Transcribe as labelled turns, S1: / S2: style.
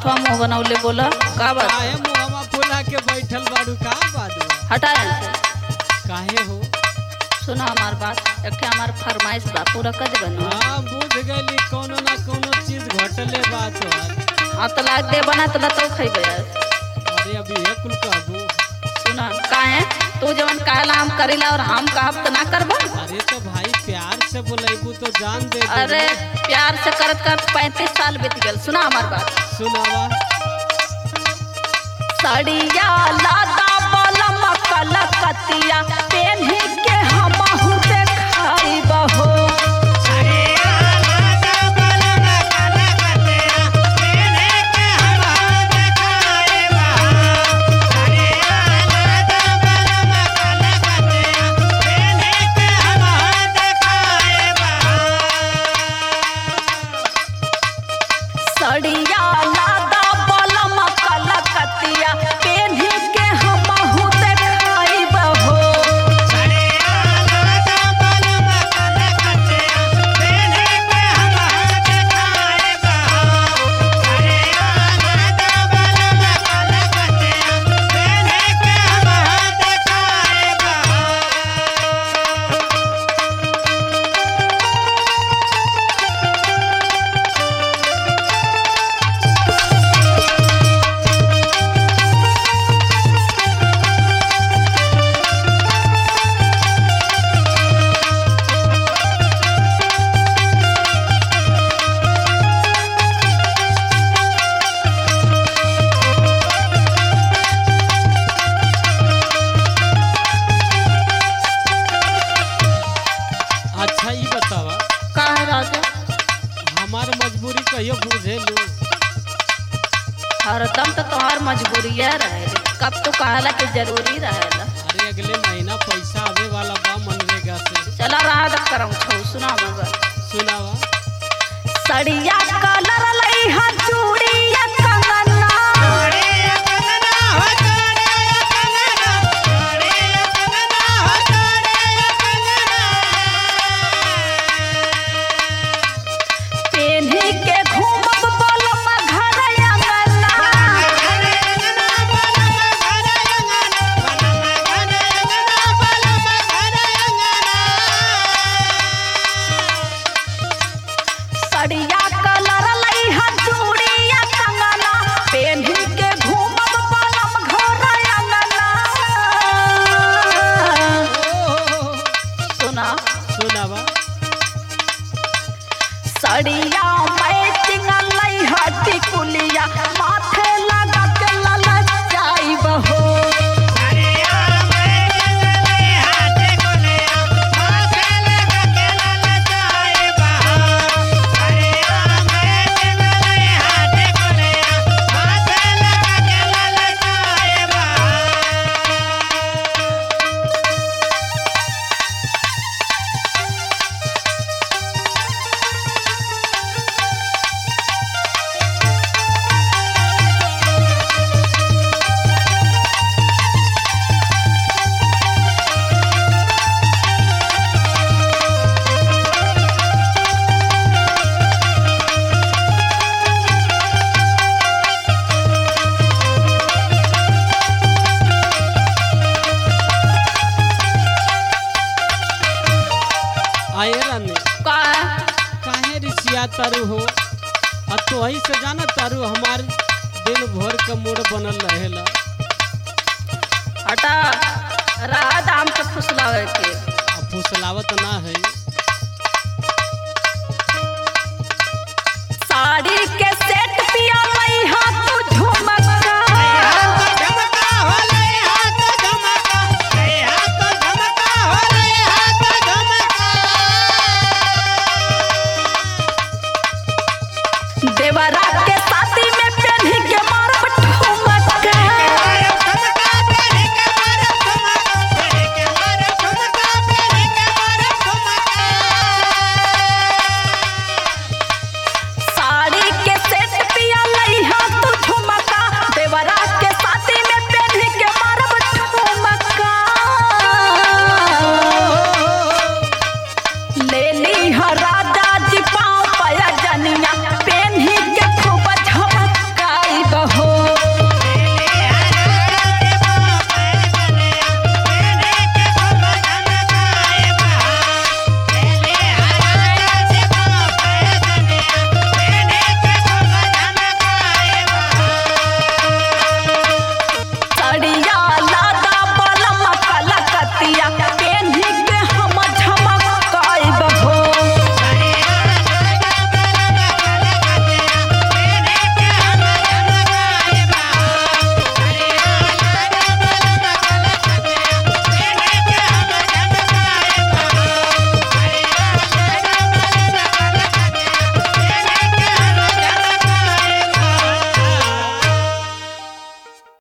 S1: करत हुआ मुंह बनौले बोला का बात
S2: काहे मुहवा फुला के बैठल बाड़ू का बात बा?
S1: हटा यहाँ से
S2: काहे हो
S1: सुना हमार बात एक हमार फरमाइश बा पूरा कर देबे ना
S2: हाँ बुझ गली कोनो ना कोनो चीज घटले बात है
S1: हाँ तो लाग दे बना तो तो खइबे
S2: अरे अभी ये कुल कहबू
S1: सुना काहे तू जवन कहला हम करीला और हम कहब तो ना करबो
S2: अरे तो भाई प्यार से बोलेबू तो जान दे दे
S1: अरे प्यार से करत करत पैंतीस साल बीत गल सुना हमार बात
S2: सुनावा
S1: सड़िया लादा बलम कलकतिया पेन्ही के हमहु देखाई बहो सड़िया लादा बलम कलकतिया पेन्ही के हमहु देखाई बहो
S2: अच्छा ये बतावा
S1: काहे राजा
S2: हमार मजबूरी कहियो बुझे लू
S1: हरदम तो तोहार मजबूरिया रहेली कब तो कहला कि जरूरी रहेला
S2: अरे अगले महीना पैसा आवे वाला बा मनरेगा से
S1: चला रहा द करम छौ सुना मगर
S2: सुनावा
S1: सड़िया कलर लई हा चूड़िया कंगना पेन्ही के घूमब बलम घर अंगना सड़िया कलर लई हा चूड़िया कंगना पेन्ही के घूमब बलम घर अंगना
S2: ओ,
S1: सुना
S2: सुनावा
S1: सड़िया मैचिंग लई हटी कुलिया माथे लगा के ललचाई बहो
S2: आए रानी
S1: का
S2: काहे रिसिया तारू हो आ तो ही से जाना तारू हमार दिन भर का मूड बनल रहेला
S1: हटा रहा दाम के फुसलावे के
S2: आ फुसलावत ना है